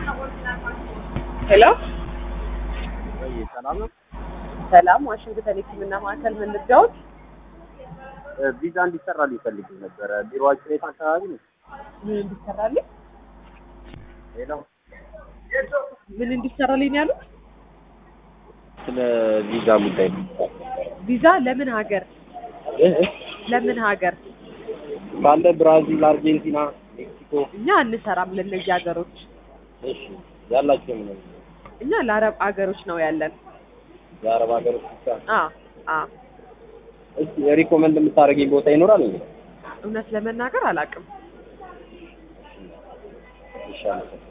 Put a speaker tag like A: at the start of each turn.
A: ሄሎ
B: ወይ ሰላም ነው።
A: ሰላም፣ ዋሽንግተን የሕክምና ማዕከል ምን ልርዳዎት?
B: እ ቪዛ እንዲሰራልኝ ፈልጌ ነበረ። ቢሮአችሁ የት አካባቢ ነው?
A: ምን እንዲሰራልኝ
B: ሄሎ
A: ምን እንዲሰራልኝ ነው ያሉት?
B: ስለ ቪዛ ጉዳይ ነው።
A: ቪዛ ለምን ሀገር
B: እ እ
A: ለምን ሀገር?
B: ካለ ብራዚል፣ አርጀንቲና፣ ሜክሲኮ
A: እኛ አንሰራም ለእነዚህ ሀገሮች።
B: እሺ ያላችሁ ምን ነው?
A: እኛ ለአረብ ሀገሮች ነው ያለን።
B: የአረብ ሀገሮች ብቻ።
A: አ አ
B: እስቲ ሪኮመንድ የምታደርገኝ ቦታ ይኖራል እንዴ?
A: እውነት ለመናገር አላውቅም።
B: ይሻላል።